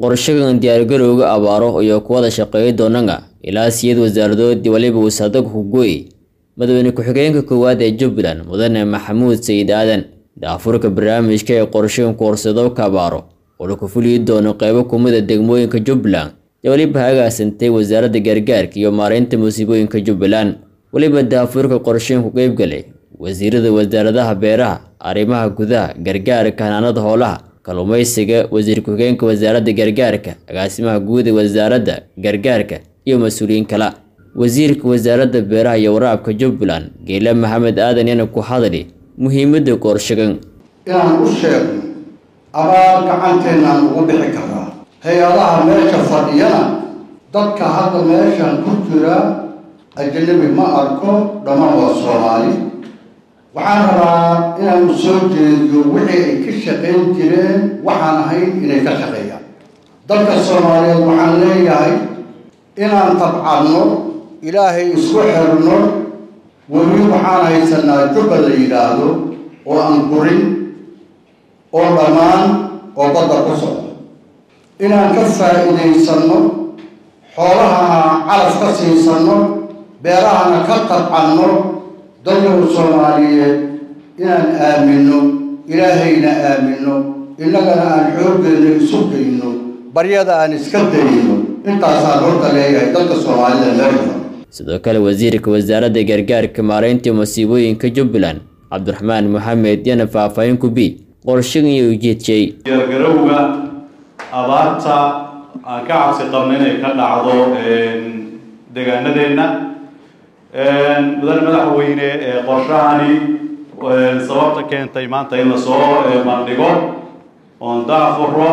qorshagan diyaargarowga abaaro iyo kuwada shaqeeya doonanga ilaa siyad wasaaradoodii waliba wasaadaga hugooy madaxweyne ku-xigeenka koowaad ee jubbaland mudane maxamuud sayid aadan daafurka barnaamijka ee qorshagan koorsadowka abaaro oo laku fuliyi doono qeybo kumida degmooyinka jubbaland ee weliba hagaasantay wasaaradda gargaarka iyo maareynta musiibooyinka jubbaland weliba daafurka qorshagan ku qeybgalay wasiirada wasaaradaha beeraha arrimaha gudaha gargaarka hanaanada hoolaha kalluumaysiga wasiir ku-xigeenka wasaaradda gargaarka agaasimaha guud ee wasaaradda gargaarka iyo mas-uuliyiin kale wasiirka wasaaradda beeraha iyo waraabka jubbaland geela maxamed aadan yana ku hadli muhiimadda qorshagan inaan u sheegno abaar gacanteenaan ugu bixi karaa hay-adaha meesha fadhiyana dadka hadda meeshan ku jira ajanabi ma arko dhammaan waa soomaali waxaan rabaa inaan soo jeediyo wixii ay ka shaqayn jireen waxaan ahayn inay ka shaqeeyaan dalka soomaaliyeed waxaan leeyahay inaan tabcanno ilaahay isku xirno weli waxaan haysanaa jubba la yidhaahdo oo aan gurin oo dhammaan oo badda ku socdo inaan ka faa'iidaysanno xoolahana calaf ka siisanno beerahana ka tabcanno dalyahu soomaaliyeed inaan aaminno ilaahayna aaminno innagana aan xooggeena isu geyno baryada aan iska dayno intaasaan horta leeyahay dalka soomaalida meesha sidoo kale wasiirka wasaaradda gargaarka maareynta masiibooyinka jubbaland cabdiraxmaan maxamed yana faahfaahin ku bi qorshagan iyo ujeedjay diyaargarowga abaarta aan ka cabsi qabno inay ka dhacdo deegaanadeenna mudane madaxweyne qorshahani sababta keentay maanta in lasoo bandhigo oon daafuro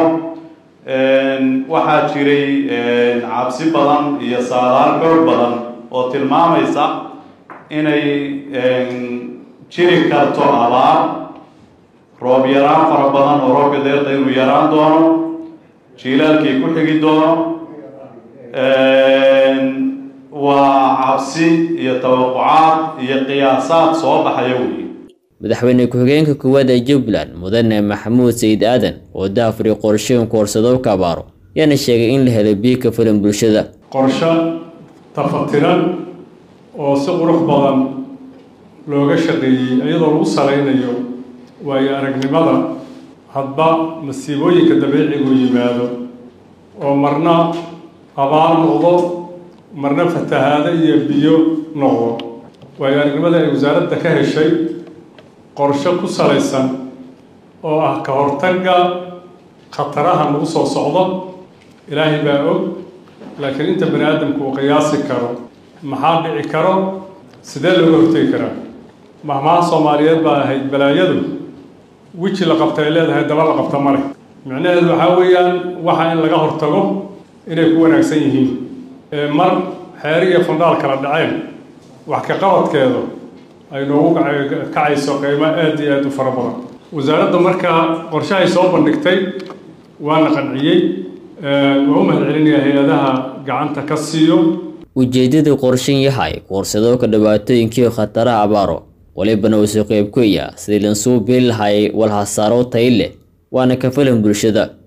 waxaa jiray cabsi badan iyo saadaal xoog badan oo tilmaamaysa inay jiri karto abaar roob yaraan fara badan oo roobka deerta inuu yaraan doono jiilaalkii ku xigi doono waa cabsi iyo tawaqucaad iyo qiyaasaad soo baxaya weeye madaxweyne ku-xigeenka koowaad ee jubbaland mudane maxamuud sayid aadan oo daafuri qorshagan koorsadowka abaaro yaana sheegay in la helo biyo ka filan bulshada qorsho tafatiran oo si qurux badan looga shaqeeyey iyadoo lagu salaynayo waayo aragnimada hadba masiibooyinka dabiicigu yimaado oo marna abaar noqdo marna fatahaado iyo biyo noqdo waayo aragnimada ay wasaaradda ka heshay qorsho ku salaysan oo ah ka hortagga khataraha nagu soo socdo ilaahay baa og laakiin inta bani aadamku uu qiyaasi karo maxaa dhici karo sidee looga hortegi karaa mahmaha soomaaliyeed baa ahayd balaayadu weji la qabta ay leedahay daba la qabta male micnaheedu waxaa weeyaan waxa in laga hortago inay ku wanaagsan yihiin mar xeeri iyo fundhaal kala dhaceen wax ka qabadkeedu ay noogu kacayso qiimo aada iyo aada u fara badan wasaaradda markaa qorshahay soo bandhigtay waana qanciyey waa u mahad celinayaa hay-adaha gacanta ka siiyo ujeedada qorshan yahay koorsadowka dhibaatooyinkiio khataraha abaaro walibana uu soo qeyb ku iya sidii lansuu biili lahayay walhasaaro tay leh waana ka filan bulshada